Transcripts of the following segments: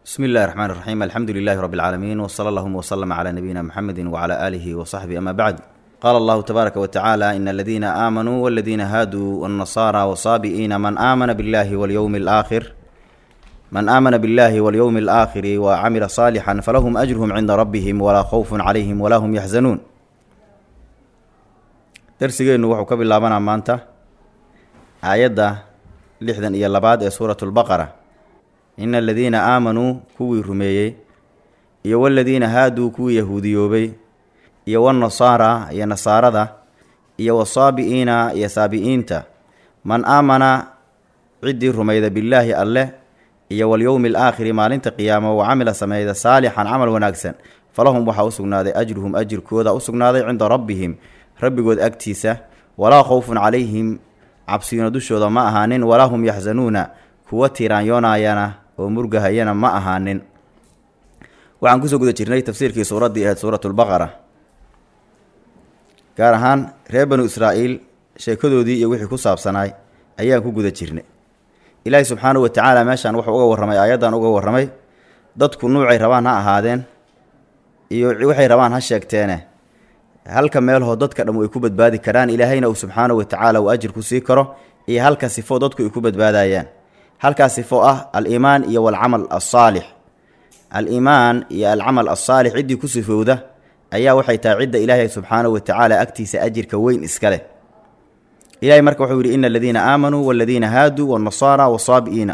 bsmi اllahi الرحmn الرaxيm alxamdu لilh rb العaalamiin wslى اllهma وslm عlى nabiyina mxamedi وعlى آlih وصaxbih ama bعd qala اllahu tbaaraka wتacaalى in اladina aamanuu wاladina haaduu wالنasara wsaabi'iina man aamana biاllahi wاlyowmi اlآkhir man aamana biاllahi wاlyowmi اlآkhiri wcamila صaalixا falahum أjrhm cinda rabihim walaa khawf calayhim walaa hm yaxzanuun darsigeennu wuxuu ka bilaabanaa maanta aayadda lixdan iyo labaad ee suuraة اlbaqara ina aladiina aamanuu kuwii rumeeyey iyo waladiina haaduu kuwii yahuudiyoobay iyo wanasaara iyo nasaarada iyo wasaabi'iina iyo saabi'iinta man aamana ciddii rumayda billaahi alleh iyo walyowmi alaakhiri maalinta qiyaamo wa camila sameeyda saalixan camal wanaagsan falahum waxaa u sugnaaday ajruhum ajirkooda u sugnaaday cinda rabbihim rabbigood agtiisa walaa khowfun calayhim cabsiino dushooda ma ahaanin walaa hum yaxsanuuna kuwa tiiraanyoonayana oo murgahayana ma ahaanin waxaan kusoo guda jirnay tafsiirkii suuraddii ahayd suuratu lbaqara gaar ahaan reer banu israa'iil sheekadoodii iyo wixii ku saabsanaay ayaan ku guda jirnay ilaahi subxaanahu watacaala meeshaan wuxuu uga warramay aayaddan uga warramay dadku nuucay rabaan ha ahaadeen iyo waxay rabaan ha sheegteene halka meelhoo dadka dham ay ku badbaadi karaan ilaahayna uu subxaanahu watacaala uu ajir ku sii karo iyo halka sifo dadku ay ku badbaadayaan halkaas sifo ah al-iimaan iyo walcamal alsaalix al-iimaan iyo alcamal alsaalix ciddii ku sifowda ayaa waxay tahay cidda ilaahay subxaanahu watacaala agtiisa ajirka weyn iska leh ilahay marka wuxuu yidhi ina aladiina aamanuu waladiina haaduu wanasaara wasaabi'iina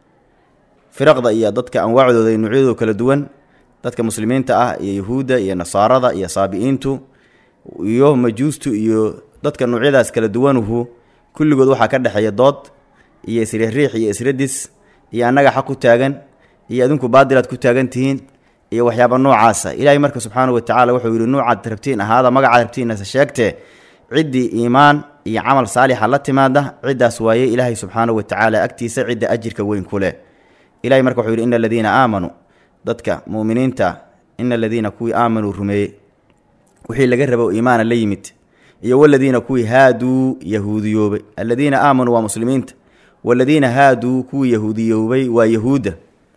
firaqda iyo dadka anwaacdooda iyo nuucyadooda kala duwan dadka muslimiinta ah iyo yahuudda iyo nasaarada iyo saabi'iintu iyo majuustu iyo dadka nuucyadaas kala duwanuhu kulligood waxaa ka dhexeeya dood iyo isriixriix iyo isradis iyo annaga xaq ku taagan iyo adinku baadilaad ku taagan tihiin iyo waxyaaba noocaasa ilaahay marka subxaanahu watacaala wuxuu yidhi nuucaad rabtiin ahaada magacaad rabtiinase sheegtee ciddii iimaan iyo camal saalixa la timaada ciddaas waaye ilaahay subxaanahu watacaala agtiisa cidda ajirka weyn ku leh ilahay marka wuxuu yidhi ina aladiina aamanuu dadka mu'miniinta ina aladiina kuwii aamanuu rumeeyey wixii laga rabo iimaana la yimid iyo waladiina kuwii haaduu yahuudiyoobay aladiina aamanuu waa muslimiinta waladiina haaduu kuwii yahuudiyoobay waa yahuudda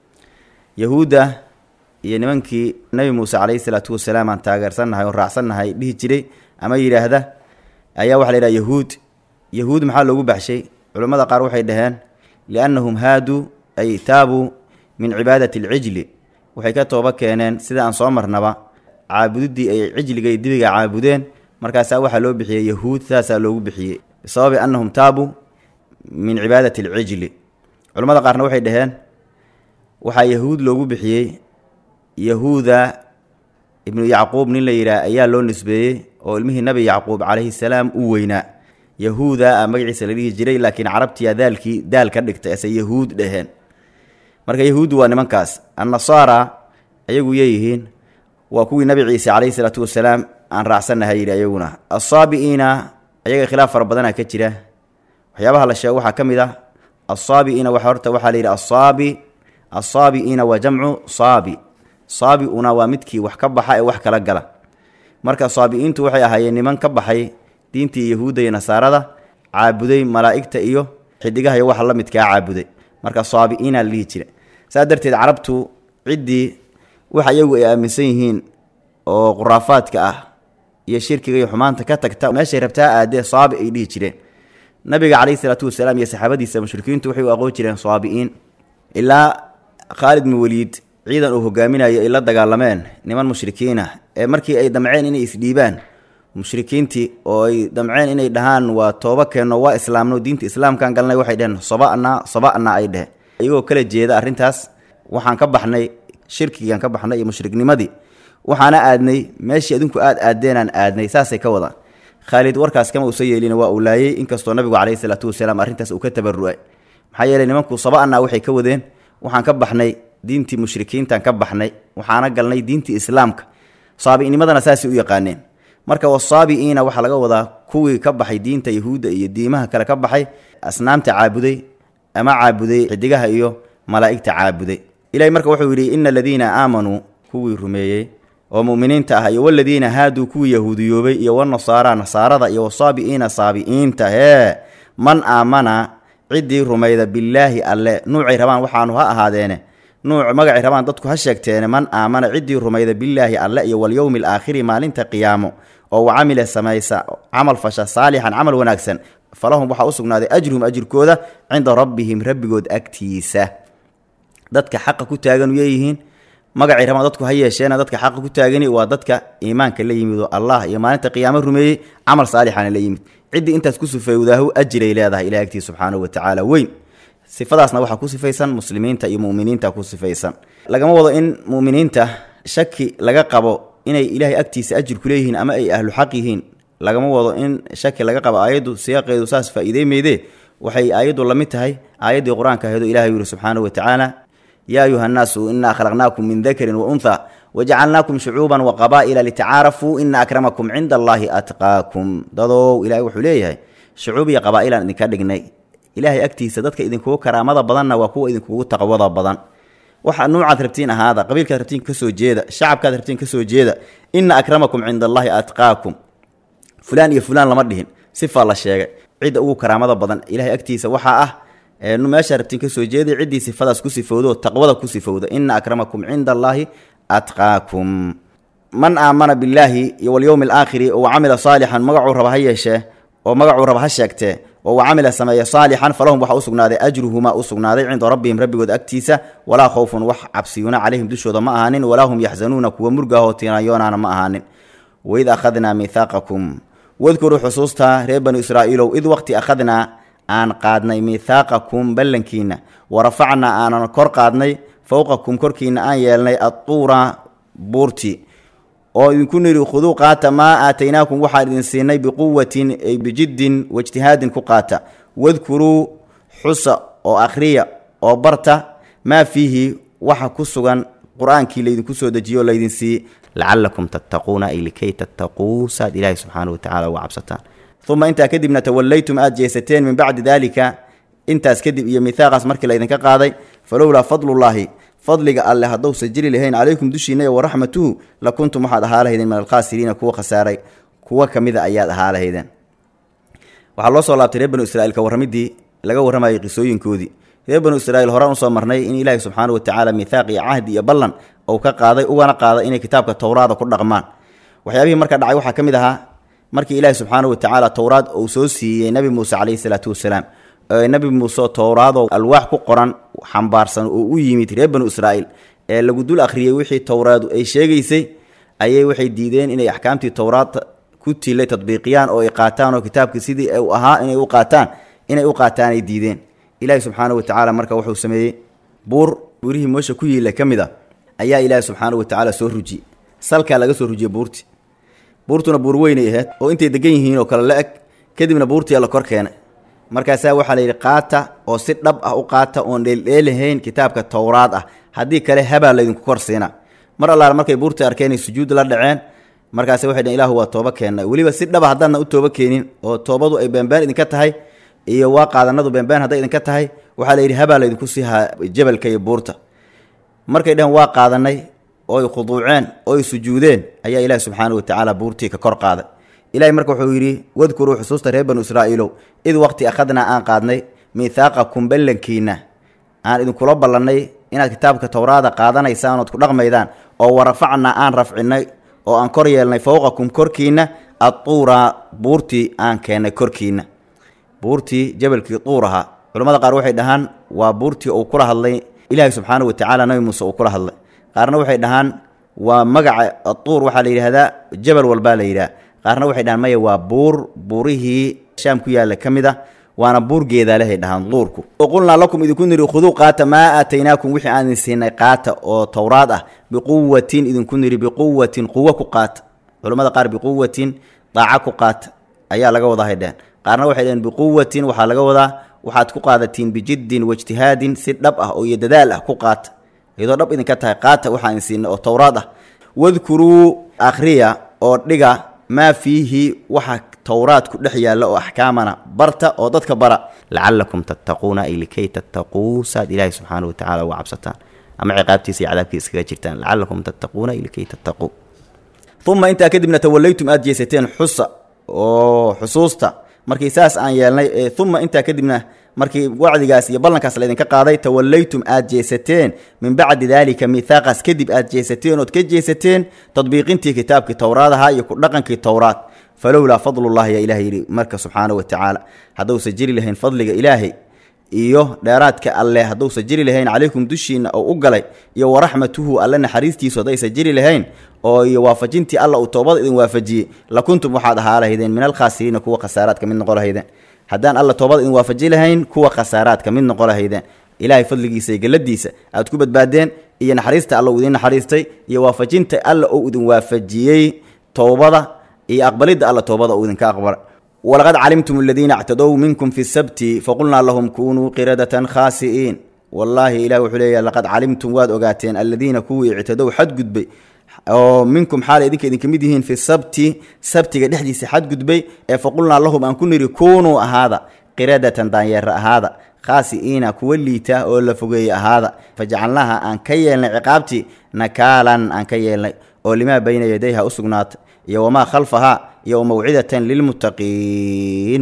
yahuudda iyo nimankii nebi muuse calayhi salaatu wasalaam aan taageersannahay oo raacsannahay dhihi jiray ama yidhaahda ayaa waxa la yidhaha yahuud yahuud maxaa loogu baxshay culammada qaar waxay dhaheen liannahum haaduu ay taabuu min cibaadati alcijli waxay ka tooba keeneen sida aan soo marnaba caabudiddii ay cijliga iyo dibiga caabudeen markaasaa waxaa loo bixiyey yahuud saasaa loogu bixiyey bisababi annahum taabuu min cibaadati alcijli culamada qaarna waxay dhaheen waxaa yahuud loogu bixiyey yahuuda ibnu yacquub nin la yidhaah ayaa loo nisbeeyey oo ilmihii nabi yacquub calayhi salaam u weynaa yahuuda a magaciisa la dhihi jiray laakiin carabtiya daalkii daal ka dhigtay ase yahuud dhaheen marka yahuuddu waa nimankaas annasaara ayagu yeeyihiin waa kuwii nabi ciise calayhi salaatu wasalaam aan raacsannahay yidhi ayaguna assaabi'iina ayaga khilaaf fara badanaa ka jira waxyaabaha la sheego waxaa ka mid ah assaabi'iina waxa horta waxaa la yidhi assaabi assaabi'iina waa jamcu saabi saabi-una waa midkii wax ka baxa ee wax kala gala marka saabi'iintu waxay ahaayeen niman ka baxay diintii yahuudda iyo nasaarada caabuday malaa'igta iyo xidigaha iyo waxa la midkaa caabuday marka saabi'iina la dhihi jira saas darteed carabtu ciddii wax iyagu ay aaminsan yihiin oo khuraafaadka ah iyo shirkiga iyo xumaanta ka tagta meeshay rabtaa aadee saabi ay dhihi jireen nabiga calayhi salaatu wasalaam iyo saxaabadiisa mushrikiintu waxay u aqoon jireen saabi'iin ilaa khaalid bin weliid ciidan uu hogaaminayo ay la dagaalameen niman mushrikiin ah ee markii ay damceen inay isdhiibaan mushrikiintii oo ay damceen inay dhahaan waa tooba keenno waa islaamno diinta islaamkaan galnay waxay dheheen saba'na saba'na ay dheh iyagoo kala jeeda arrintaas waxaan ka baxnay shirkigaan ka baxnay iyo mushriknimadii waxaana aadnay meeshii adinku aad aadeenaan aadnay saasay ka wadaan khaalid warkaas kama uusa yeelin waa uu laayey inkastoo nabigu calayhi salaatu wasalaam arrintaas uu ka tabaru'ay maxaa yeeley nimanku saba'na waxay ka wadeen waxaan ka baxnay diintii mushrikiintaan ka baxnay waxaana galnay diintii islaamka saabi'nimadana saasay u yaqaaneen marka wasaabi'iina waxaa laga wadaa kuwii ka baxay diinta yahuudda iyo diimaha kale ka baxay asnaamta caabuday ama caabuday xidigaha iyo malaa'igta caabuday ilahay marka wuxuu yidhi ina aladiina aamanuu kuwii rumeeyey oo mu'miniinta ah iyo waladiina haaduu kuwii yahuudiyoobay iyo wanasaara nasaarada iyo wasaabi'iina saabi'iinta hee man aamana ciddii rumayda billaahi alle nuucay rabaan waxaanu ha ahaadeene nuuc magacay rabaan dadku ha sheegteene man aamana ciddii rumayda billaahi alle iyo walyowmi alaakhiri maalinta qiyaamo oo wa camila samaysa camal fasha saalixan camal wanaagsan falahum waxaa u sugnaaday ajruhum ajirkooda cinda rabbihim rabbigood agtiisa dadka xaqa ku taagan yeeyihiin magacay rabaan dadku ha yeesheena dadka xaqa ku taagani waa dadka iimaanka la yimid oo allah iyo maalinta qiyaamo rumeeyey camal saalixana la yimid ciddii intaas ku sifeywdaahu ajiray leedahay ilahi agtiisa subxaanahu wa tacaala weyn sifadaasna waxaa ku sifaysan muslimiinta iyo muminiinta ku sifaysan lagama wado in muminiinta shaki laga qabo inay ilaahay agtiisa ajir ku leeyihiin ama ay ahlu xaq yihiin lagama wado in shaki laga qabo aayaddu siyaaqeedu saas faa'iideymeydee waxay aayaddu la mid tahay aayaddii qur-aanka aheedu ilahay yidhi subxaanahu wa tacaala yaa ayuha annaasu inaa khalaqnaakum min dakarin wa unha wajacalnaakum shucuuban wa qabaa'ila litacaarafuu ina akramakum cinda allaahi atqaakum dadow ilahay wuxuu leeyahay shucuub iyo qabaa'ilaan idinka dhignay ilaahay agtiisa dadka idinkugu karaamada badanna waa kuwa idinkugu taqwada badan waxa nuucaad rabtiin ahaada qabiilkaad rabtiin kasoo jeeda shacabkaad rabtiin kasoo jeeda ina akramakum cinda allaahi atqaakum fulaan iyo fulaan lama dhihin sifaa la sheegay cidda ugu karaamada badan ilahay agtiisa waxaa ah meeshaa rabtiin kasoo jeeday ciddii sifadaas ku sifowda oo taqwada ku sifowda ina akramakum cinda allaahi atqaakum man aamana billaahi iyo walyowmi alaakhiri oo camila saalixan magacuu raba ha yeeshee oo magacuu raba ha sheegtee oo wa camila sameeya saalixan falahum waxaa u sugnaaday ajruhumaa u sugnaaday cinda rabbihim rabbigood agtiisa walaa khowfun wax cabsiyuna calayhim dushooda ma ahaanin walaa hum yaxzanuuna kuwa murgaahoo tiinayoonaana ma ahaanin waid akhadnaa miithaaqakum wadkuruu xusuustaa reer banu israa'iilow id waqti akhadnaa aan qaadnay miithaaqakum ballankiina wa rafacnaa aanan kor qaadnay fowqakum korkiina aan yeelnay adtuura buurti oo idinku nidhi khuduu qaata maa aataynaakum waxaan idin siinay biquwatin ay bijiddin waijtihaadin ku qaata wadkuruu xusa oo akhriya oo barta maa fiihi waxa ku sugan qur-aankii laydinku soo dejiyo o laydin siiye lacalakum tattaquuna ay likay tattaquu saad ilaahi subxaana wa tacala uga cabsataan uma intaa kadibna tawallaytum aad jeesateen min bacdi daalika intaas kadib iyo mihaaqaas markii laydinka qaaday falowlaa fadlullaahi fadliga alle haddousa jiri lahayn calaykum dushiina wa raxmatuhu la kuntum waxaad ahaa lahaydeen min alkhaasiriina kuwa khasaaray kuwa ka mida ayaad ahaa lahaydeen waxaa loo soo laabtay reer banu israiil ka warramidii laga warramayay qisooyinkoodii reer banu israiil horaan usoo marnay in ilaahi subxaana wa tacaala mihaaq iyo cahdi iyo ballan ou ka qaaday ugana qaaday inay kitaabka towraada ku dhaqmaan waxyaabihii marka dhacay waxaa ka mid ahaa markii ilaahi subxaana wa tacaala towraad uu soo siiyey nebi muuse calayhi salaatu wasalaam nebi muuse towraadoo alwaax ku qoran xambaarsan oo u yimid reer banu israa'iil ee lagu dul akhriyey wixii towraadu ay sheegaysay ayay waxay diideen inay axkaamtii towraad ku tilay tadbiiqiyaan oo ay qaataan oo kitaabkii sidii u ahaa inay u qaataan inay u qaataan ay diideen ilaahi subxaana wa tacaala marka wuxuu sameeyey buur buurihii moosha ku yiila ka mid a ayaa ilaahi subxaana wa tacaala soo rujiyey salkaa laga soo rujiyey buurtii buurtuna buur weynay ahayd oo intay degan yihiin oo kale la eg kadibna buurtii alla kor keenay markaasaa waxaa la yidhi qaata oo si dhab ah u qaata oon dheeldheelahayn kitaabka towraad ah haddii kale habaa laydinku kor siina mar allaala markay buurtii arkeenay sujuud la dhaceen markaase waxay dheen ilaahu waa tooba keennay weliba si dhaba haddaadna u tooba keenin oo toobadu ay beenbeen idinka tahay iyo waa qaadanadu beenbeen hadday idinka tahay waxaa la yidhi habaa laydinku siihaa jabalka iyo buurta markay dheheen waa qaadanay ooy khuduuceen ooy sujuudeen ayaa ilaahi subxaana wa tacaala buurtii ka kor qaaday ilahay marka wuxuu yidhi wadkuruu xusuusta reer banu israa'iilow id waqti akhadnaa aan qaadnay miithaaqakum ballankiina aan idinkula ballannay inaad kitaabka towraada qaadanaysaan ood ku dhaqmaydaan oo warafacnaa aan rafcinay oo aan kor yeelnay fowqakum korkiina adtuura buurtii aan keennay korkiina buurtii jabalkii tuur ahaa culamada qaar waxay dhahaan waa buurtii uu kula hadlay ilaahay subxaana wa tacaala nabi muuse uu kula hadlay qaarna waxay dhahaan waa magaca atuur waxaa la yidhaahdaa jabal walbaa la yidhaha qaarna waxay dhahaan maya waa buur buurihii shaam ku yaalla ka mid ah waana buur geedaalehay dhahaan duurku o qulnaa lakum idinku nidhi khuduu qaata maa aataynaakum wixii aan idin siinay qaata oo towraad ah biquwatin idinku nidhi biquwatin quwo ku qaata culammada qaar biquwatin daaca ku qaata ayaa laga wadaa hay dheheen qaarna waxay dheheen biquwatin waxaa laga wadaa waxaad ku qaadatiin bijiddin waijtihaadin si dhab ah oo iyo dadaal ah ku qaata iyadoo dhab idinka tahay qaata waxaan idin siinay oo towraad ah wadkuruu akhriya oo dhiga maa fiihi waxa towraad ku dhex yaalla oo axkaamana barta oo dadka bara lacalakum tattaquuna ay likay tattaquu saad ilaahi subxaana wa tacala uga cabsataan ama ciqaabtiisa iyo cadaabkiisa iskaga jirtaan lacalakum tattaquuna ay likay tattaquu uma intaa kadibna tawallaytum aada jeesateen xusa oo xusuusta markii saas aan yeelnay uma intaa kadibna markii wacdigaas iyo ballankaas laydinka qaaday tawallaytum aad jeesateen min bacdi daalika miithaaqaas kadib aad jeesateen ood ka jeesateen tadbiiqintii kitaabkii towraadaha iyo ku dhaqankii towraad falowlaa fadlullahi yaa ilahay yidhi marka subxaana wa tacaala haddausa jiri lahayn fadliga ilaahay iyo dheeraadka alleh hadduusa jiri lahayn calaykum dushiinna oo u galay iyo waraxmatuhu alle naxariistiisu haddaysa jiri lahayn oo iyo waafajintii alla uu toobada idin waafajiyey la kuntum waxaad ahaa lahaydeen min alkhaasiriina kuwa khasaaraadka mid noqo lahaydeen haddaan alla toobada idin waafaji lahayn kuwa khasaaraadka mid noqo lahaydeen ilaahay fadligiisa iyo galladiisa aad ku badbaadeen iyo naxariista alla uu idin naxariistay iyo waafajinta alla uu idin waafajiyey toobada iyo aqbalidda alla toobada uu idinka aqbalay walaqad calimtum aladiina ictadow minkum fi sabti faqulnaa lahum kunuu qiradatan khaasi'iin wallaahi ilah wuxuu leeyahy laqad calimtum waad ogaateen aladiina kuwii ictadow xadgudbay oo minkum xaalay idinka idinka mid yihiin fi sabti sabtiga dhexdiisa xadgudbay ee faqulnaa lahum aan ku niri kunuu ahaada qiradatan daanyeera ahaada khaasi'iina kuwa liita oo la fogeeye ahaada fajacalnaaha aan ka yeelnay ciqaabtii nakaalan aan ka yeelnay oo limaa bayna yadayha u sugnaata iyo wamaa khalfahaa iyo mawcidatan lilmuttaqiin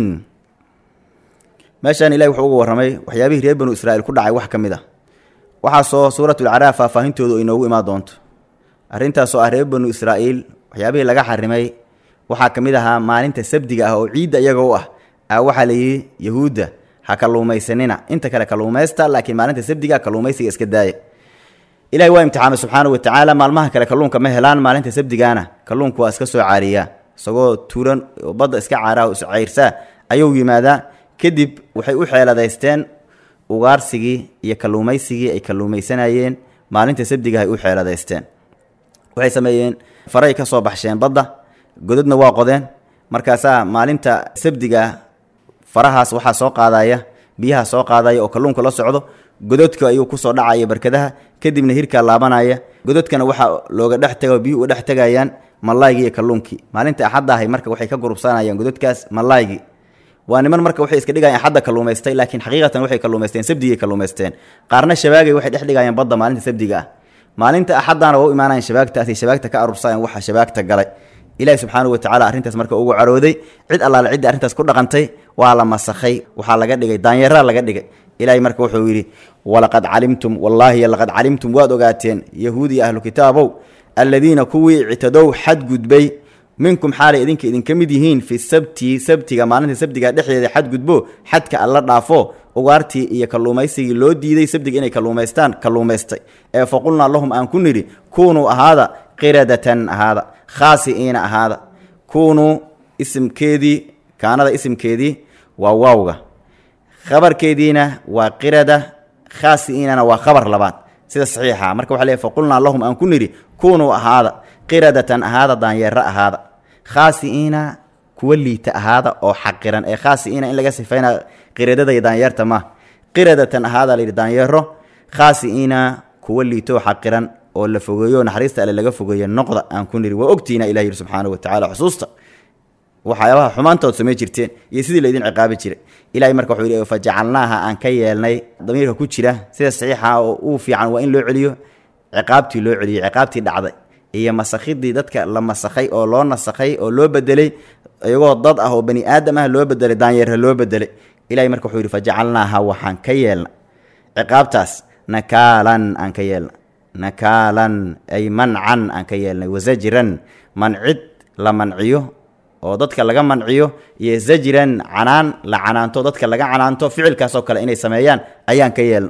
meeshaan ilahi wuxuu uga warramay waxyaabihii reer banu israa'iil ku dhacay wax ka mid ah waxaasoo suuratulcaraaf faahfaahintoodu ay noogu imaan doonto arrintaasoo ah reer banu israa'iil waxyaabihii laga xarimay waxaa ka mid ahaa maalinta sabdiga ah oo ciidda iyaga u ah a waxaa layidhi yahuudda ha kalluumaysanina inta kale kalluumaysta laakiin maalinta sabdiga kalluumaysiga iska daaya ilahi waa imtixaamay subxaana wa tacaala maalmaha kale kalluunka ma helaan maalinta sabdigaana kalluunku waa iska soo caariyaa isagoo tuuran oo badda iska caaraha is cayrsaa ayuu yimaadaa kadib waxay u xeeladaysteen ugaarsigii iyo kalluumaysigii ay kalluumaysanayeen maalinta sabdiga ay u xeeladaysteen waxay sameeyeen faray ka soo baxsheen badda gododna waa qodeen markaasaa maalinta sabdiga farahaas waxaa soo qaadaya biyaha soo qaadaya oo kalluunka la socdo gododka ayuu kusoo dhacaya barkadaha kadibna hirkaa laabanaya gododkana waxaa looga dhex taga biyuhu uga dhex tegayaan malaaygii iyo kalluunkii maalinta axadda ahay marka waxay ka gurubsanayaan gododkaas malaaygii waa niman marka waxay iska dhigayaan axadda kalluumaystay laakiin xaqiiqatan waxay kalluumaysteen sabdigay kalluumaysteen qaarna shabaagay waxay dhex dhigayaan badda maalinta sabdiga ah maalinta axaddaana waa u imaanayan shabaagtaasay shabaagta ka arursayaan waxa shabaagta galay ilaahi subxaanahu wa tacala arrintaas marka ugu carooday cid allaale ciddii arrintaas ku dhaqantay waa la masakhay waxaa laga dhigay daanyeeraa laga dhigay ilaahay marka wuxuu yidhi walaqad calimtum wallaahi laqad calimtum waad ogaateen yahuudi ahlu kitaabow alladiina kuwii ictadow xadgudbay minkum xaalay idinka idinka mid yihiin fi sabti sabtiga maalinta sabdiga dhexdeeda xadgudbo xadka alla dhaafo ugaartii iyo kalluumaysigii loo diiday sabdiga inay kalluumaystaan kalluumaystay ee faqulnaa lahum aan ku nidhi kuunuu ahaada qiradatan ahaada khaasi'iina ahaada kuunuu isimkeedii kaanada isimkeedii waa waawga khabarkeediina waa qirada khaasi'iinana waa khabar labaad sida saxiixa marka waxa leey faqulnaa lahum aan ku nidhi kunuu ahaada qiradatan ahaada daanyeero ahaada khaasi'iina kuwa liita ahaada oo xaqiran ee khaasi'iina in laga sifayna qiradada iyo daanyeerta ma qiradatan ahaada layidhi daanyeero khaasi'iina kuwa liito oo xaqiran oo la fogeeyo naxariista alle laga fogeeyo noqda aan ku nidhi waa ogtiina ilah yidhi subxaana wa tacala xusuusta waxyaabaha xumaantood samay jirteen iyo sidii laydin ciqaabi jiray ilahay marka wuxuu yidhi fajacalnaaha aan ka yeelnay damiirka ku jira sida saxiixa oo uu fiican waa in loo celiyo ciqaabtii loo celiyey ciqaabtii dhacday iyo masakhidii dadka la masakhay oo loo nasakhay oo loo bedelay iyagoo dad ah oo bani aadam ah loo bedelay daanyeerha loo bedelay ilahay marka wuxuu yidhi fajacalnaaha waxaan ka yeelna ciqaabtaas nakaalan aan ka yeelna nakaalan ay mancan aan ka yeelnay wasajran mancid la manciyo oo dadka laga manciyo iyo zajran canaan la canaanto dadka laga canaanto ficilkaasoo kale inay sameeyaan ayaan ka yeelna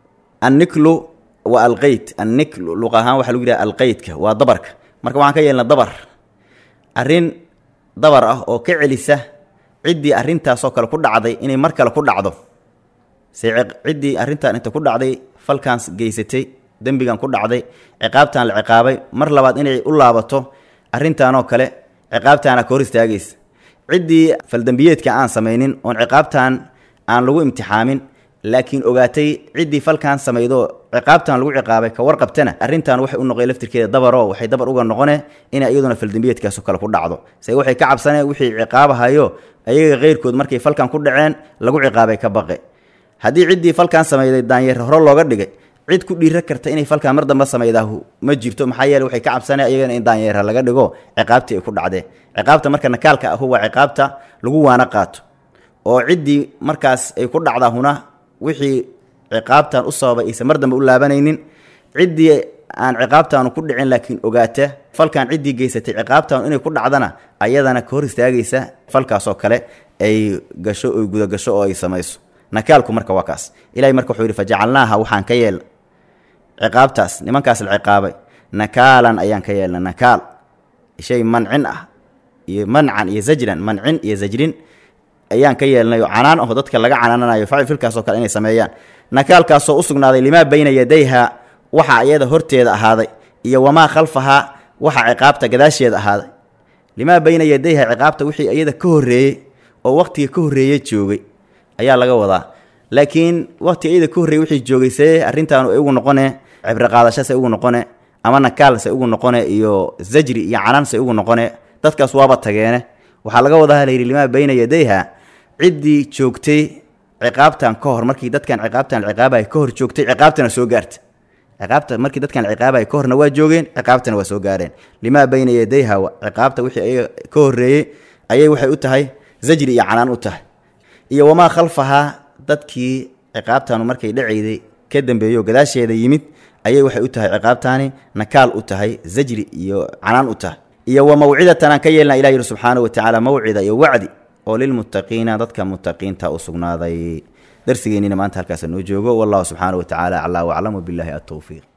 anniklu waa alqeyd anniklu luq ahaan waxa lagu yidhaha alqeydka waa dabarka marka waxaan ka yeelna dabar arrin dabar ah oo ka celisa ciddii arrintaasoo kale ku dhacday inay mar kale ku dhacdo se ciddii arrintan inta ku dhacday falkaans geysatay dembigan ku dhacday ciqaabtan la ciqaabay mar labaad inay u laabato arrintaanoo kale ciqaabtaana ka hor istaagaysa ciddii faldembiyeedka aan samaynin oon ciqaabtan aan lagu imtixaamin laakiin ogaatay ciddii falkan samaydo ciqaabtan lagu ciqaabay ka warqabtana arrintan waxay u noqday laftirkeeda dabaro waxay dabar uga noqone inay iyaduna faldembiyeedkaasoo kale ku dhacdo se waxay ka cabsaneen wixii ciqaabahayo ayaga keyrkood markay falkan ku dhaceen lagu ciqaabay ka baqe haddii ciddii falkan samayday daanyeer hore looga dhigay cid ku dhiira karta inay falkan mar damba samaydaah ma jirto maxaa yeele waxay ka cabsaneen iyagana in daanyeera laga dhigo ciqaabtii ay ku dhacdeen ciqaabta marka nakaalka ahu waa ciqaabta lagu waana qaato oo ciddii markaas ay ku dhacdaa huna wixii ciqaabtan u sababay aysan mar dambe u laabanaynin ciddii aan ciqaabtaanu ku dhicin laakiin ogaata falkan ciddii geysatay ciqaabtaanu inay ku dhacdana ayadana ka hor istaagaysa falkaasoo kale ay gasho oy gudagasho oo ay samayso nakaalku marka waa kaas ilahay marka wuxuu yidhi fajacalnaaha waxaan ka yeelna ciqaabtaas nimankaas la ciqaabay nakaalan ayaan ka yeelna nakaal shay mancin ah iyo mancan iyo zajran mancin iyo zajrin ayaan ka yeelnay oo canaan aho dadka laga canaananayo facil filkaasoo kale inay sameeyaan nakaalkaasoo u sugnaaday limaa bayna yadayha waxa iyada horteeda ahaaday iyo wamaa khalfahaa waxa ciqaabta gadaasheeda ahaaday limaa bayna yadayha ciqaabta wixii iyada ka horreeyey oo waqtiga ka horreeye joogay ayaa laga wadaa laakiin waqti iyada ka horreeyey wixii joogay see arrintaanu ay ugu noqone cibro qaadasho se ugu noqone ama nakaal se ugu noqone iyo zajri iyo canaan se ugu noqone dadkaas waaba tageene waxaa laga wadaa layidhi limaa bayna yadayha ciddii joogtay ciqaabtan ka hor markii dadkan ciqaabtan ciqaabay ka hor joogtay ciqaabtana soo gaarta ciqaabta markii dadkan ciqaabay ka horna waa joogeen ciqaabtana waa soo gaareen limaa bayna yadayha ciqaabta wixii ayaga ka horreeyey ayay waxay u tahay zajri iyo canaan u tahay iyo wamaa khalfahaa dadkii ciqaabtanu markay dhacayday ka dambeeyo gadaasheeda yimid ayay waxay u tahay ciqaabtaani nakaal u tahay zajri iyo canaan u tahay iyo wa mawcidatan aan ka yeelna ilah yihi subxaanahu watacaala mawcida iyo wacdi oo lilmuttaqiina dadka muttaqiinta u sugnaaday darsigeennina maanta halkaasa noo joogo wallahu subxaanahu watacaala aclaa waclam wabilaahi altowfiiq